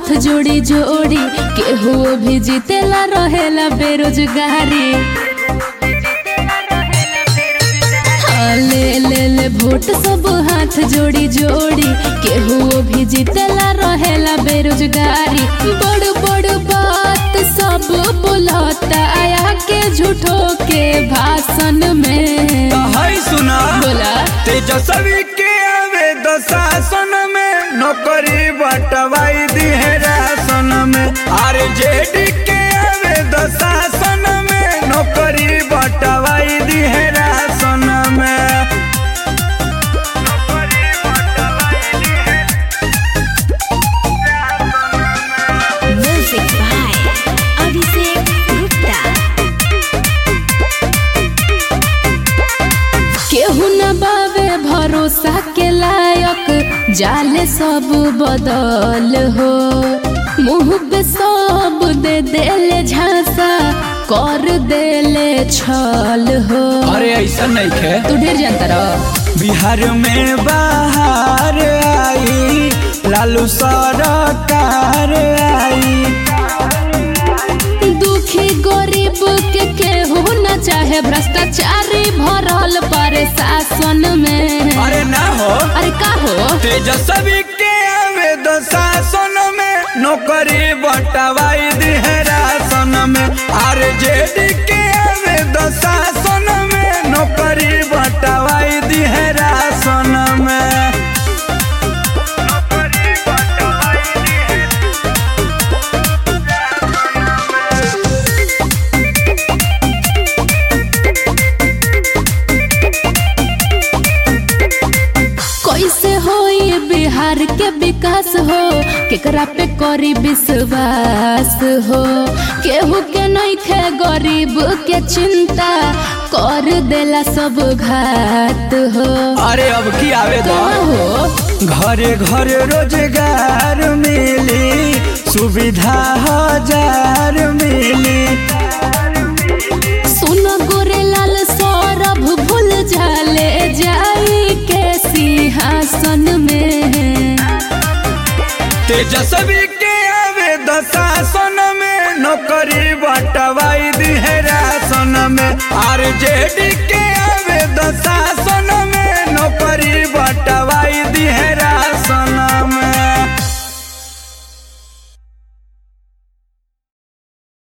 हाथ जोड़ी जोड़ी केहू भी जीतेला रहेला बेरोजगारी हाँ, ले ले ले वोट सब हाथ जोड़ी जोड़ी केहू भी जीतेला रहेला बेरोजगारी बड़ बड़ बात सब बोलता आया के झूठो के भाषण में है सुना बोला तेजस्वी के आवे दो शासन में नौकरी बटवाई दी है राशन में आर जेडी के आवे दो शासन में नौकरी बटवाई दी है राशन में Music by Abhishek Gupta. केहू न बावे भरोसा के लायक जाले सब बदल हो मुंह पे सब दे देले झांसा कर देले छल हो अरे ऐसा नहीं खे तू ढेर जानता रह बिहार में बाहर आई लालू सरकार आई दुखी गरीब के केहू न चाहे भ्रष्टाचारी भरल पर शासन में अरे ना हो अरे का हो तेजस्वी के आवे दो शासन में नौकरी बटवाई दी है राशन में आर जेडी के आवे दो शासन में नौकरी बटवाई दी है राशन में कैसे होई बिहार के विकास हो केकरा पे करी विश्वास हो केहू के नहीं खे गरीब के चिंता कर देला सब घात हो अरे अब की आवे दो का हो घरे घरे रोजगार मिली सुविधा हजार मिली सुन गोरे लाल सौरभ भूल जाले जाई के सिंहासन में तेजस्वी के आवे दशासन में नौकरी बटवाई दी है राशन में आर जेडी के